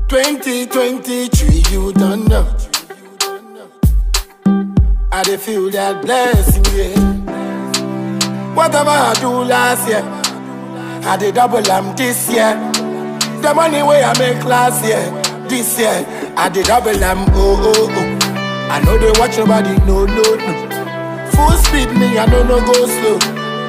2023, you don't know. I dey feel that blessing, yeah. Whatever I do last year, I did double am this year. The money way I make last year, this year, I did double am, oh, oh, oh. I know they watch nobody, no, no, no. Full speed, me, I don't know go slow.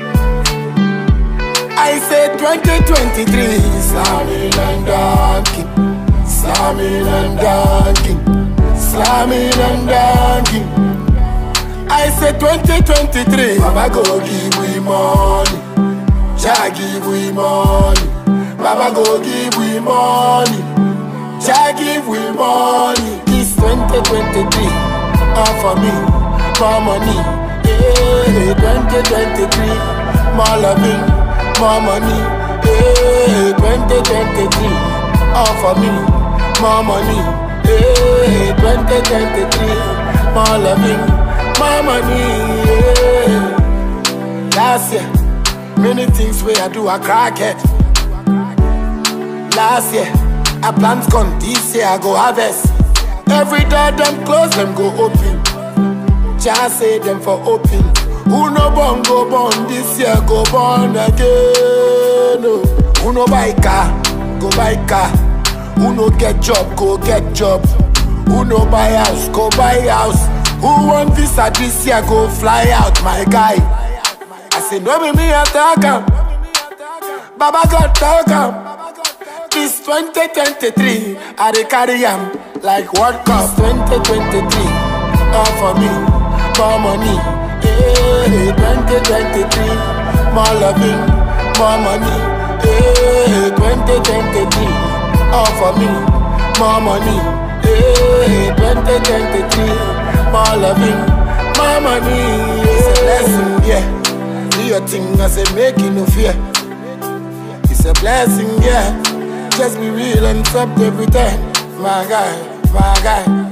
I say 2023, slamming and dunking, slamming and dunking, slamming and dunking. I say 2023, Baba go give we money, Jah give we money, Baba go give we money, Jah give we money. This 2023, all for me, more money, yeah. 2023, more loving, more money, yeah. 2023, all for me, more money, yeah. 2023, more loving my money. Yeah. Last year, many things where I do I crack it. Last year, I plant corn. This year I go harvest. Every door them close, them go open. Just say them for open. Who no born go born this year go born again. Oh. Who no buy car go buy car. Who no get job go get job. Who no buy house go buy house. Who want visa this year go fly out, my guy? I say no be me attack am. Baba God talk am. This 2023, I dey carry am like World Cup 2023. All for me, more money. Hey, 2023, more loving, more money. Hey, 2023, all for me, more money. Hey, 2023, more loving, more money. It's a blessing, yeah. Do your thing, I say make it no fear. It's a blessing, yeah. Just be real and stop every time, my guy, my guy.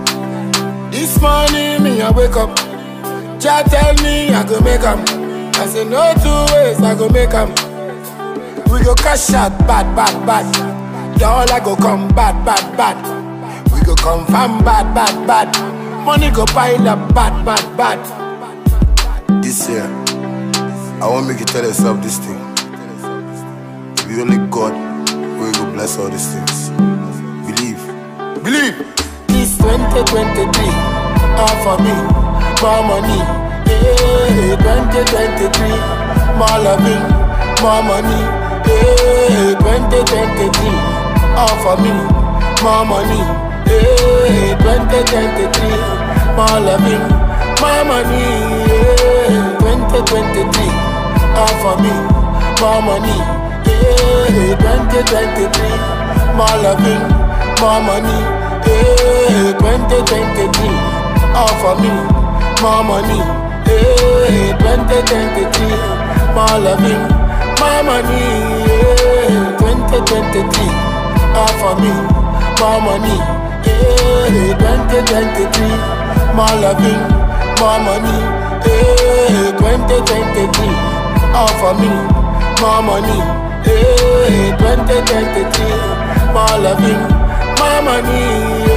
This morning, me I wake up. Jah tell me I go make 'em. I say no two ways, I go make 'em. We go cash out, bad, bad, bad. Dollar go come, bad, bad, bad. We go confirm, bad, bad, bad. Money go pile up, bad, bad, bad. This year, I want make you tell yourself this thing. It be only God who will bless all these things. Believe. Believe! This 2023, all for me, more money. Hey, 2023, more loving, more money. Hey, 2023, all for me, more money. Hey, 2023, more loving, more money. Hey, 2023, all for me, more money. Hey, 2023, more loving, more money. Hey, 2023, all for me, more money. Hey, 2023, more loving, more money. Hey, 2023, all for me, more money. Hey, 2023, more loving, more money. Hey, 2023, all for me, more money. Hey, 2023, more loving, more money.